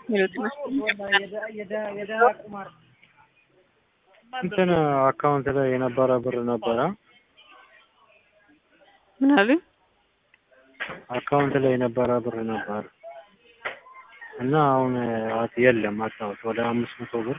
እንትን አካውንት ላይ የነበረ ብር ነበረ ምን አሉኝ? አካውንት ላይ የነበረ ብር ነበር እና አሁን አት- የለም አጣሁት። ወደ አምስት መቶ ብር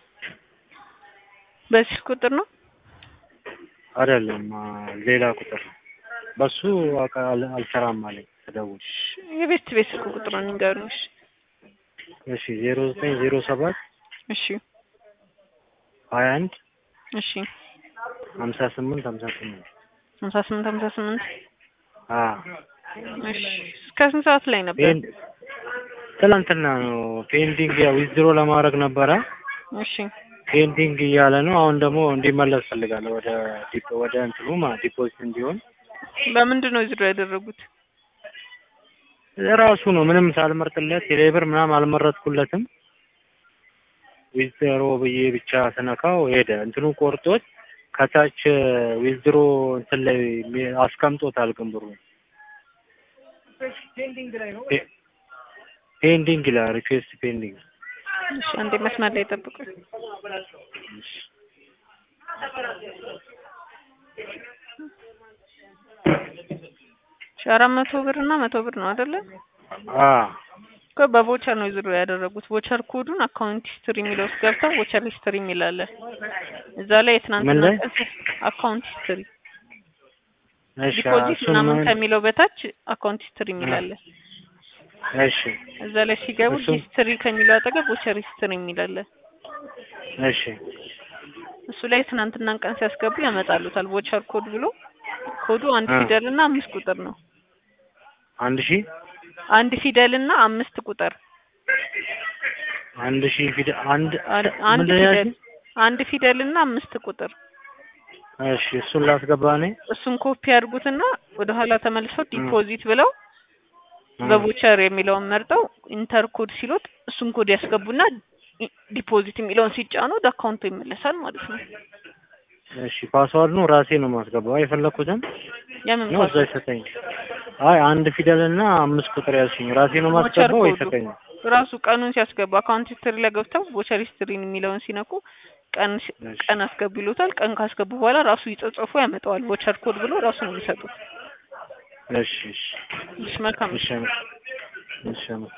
በዚህ ቁጥር ነው አይደለም አ፣ ሌላ ቁጥር ነው። በሱ አቃ- አል- አልሰራም አለኝ ተደውል። የቤት ቤት ስልክ ቁጥር ነው ንገሩኝ። እሺ እሺ ዜሮ ዘጠኝ ዜሮ ሰባት እሺ ሀያ አንድ እሺ ሀምሳ ስምንት ሀምሳ ስምንት ሀምሳ ስምንት ሀምሳ ስምንት አ እሺ እስከ ስንት ሰዓት ላይ ነበር? ፔን ትናንትና ነው ፔንዲንግ ያው ዊዝድሮ ለማድረግ ነበረ እሺ ፔንዲንግ እያለ ነው። አሁን ደግሞ እንዲመለስ ፈልጋለሁ ወደ ዲፖ ወደ እንትኑ ማ ዲፖዚት እንዲሆን በምንድን ነው ዝሮ ያደረጉት? ራሱ ነው ምንም ሳልመርጥለት ቴሌብር ምናምን አልመረጥኩለትም። ዊዝድሮ ብዬ ብቻ ስነካው ሄደ። እንትኑ ቆርጦት ከታች ዊዝድሮ እንትን ላይ ሚ- አስቀምጦታል። ግን ብሩ ፔ- ፔንዲንግ ይላል። ሪኩዌስት ፔንዲንግ እሺ አንዴ መስመር ላይ ጠብቁኝ። እሺ አራት መቶ ብር እና መቶ ብር ነው አይደለ? አ እኮ በቮቸር ነው ዝሮ ያደረጉት። ቮቸር ኮዱን አካውንት ሂስትሪ የሚለው ውስጥ ገብተው ቮቸር ሂስትሪ የሚል አለ። እዛ ላይ የትናንትና ምን ላይ? ቀን አካውንት ሂስትሪ እሺ ዲፖዚት እሱን ምናምን ምን- ከሚለው በታች አካውንት ሂስትሪ የሚል አለ። እሺ እዛ ላይ ሲገቡ እሱን- ሂስትሪ ከሚለው አጠገብ ቮቸር ሂስትሪ የሚል አለ። እሺ እሱ ላይ ትናንትናን ቀን ሲያስገቡ ያመጣሉታል። ቮቸር ኮድ ብሎ ኮዱ አንድ አ። ፊደል እና አምስት ቁጥር ነው። አንድ ሺህ አንድ ፊደል እና አምስት ቁጥር አንድ ሺህ ፊደል አንድ አንድ አንድ ምንድን ነው ፊደል ያልሽኝ? አንድ ፊደል እና አምስት ቁጥር እሺ እሱን ላስገባ እኔ እሱን ኮፒ አድርጉትና ወደ ኋላ ተመልሰው ዲፖዚት ብለው በቮቸር የሚለውን መርጠው ኢንተር ኮድ ሲሉት እሱን ኮድ ያስገቡና ዲ- ዲፖዚት የሚለውን ሲጫኑ ወደ አካውንቱ ይመለሳል ማለት ነው። እሺ ፓስዋርድ ነው ራሴ ነው ማስገባው የፈለኩትን የምን ነው እዛ ይሰጠኝ። አይ አንድ ፊደል እና አምስት ቁጥር ያልሽኝ ራሴ ነው ቮቸር ማስገባው ወይ ኮዱ ይሰጠኝ? ራሱ ቀኑን ሲያስገቡ አካውንት ሂስትሪ ላይ ገብተው ቮቸር ሂስትሪን የሚለውን ሲነኩ ቀን ሲ- እሺ ቀን አስገቡ ይሉታል። ቀን ካስገቡ በኋላ ራሱ ይጽጽፉ ያመጣዋል። ቮቸር ኮድ ብሎ ራሱ ነው የሚሰጡት። እሺ እሺ እሺ መልካም እሺ እሺ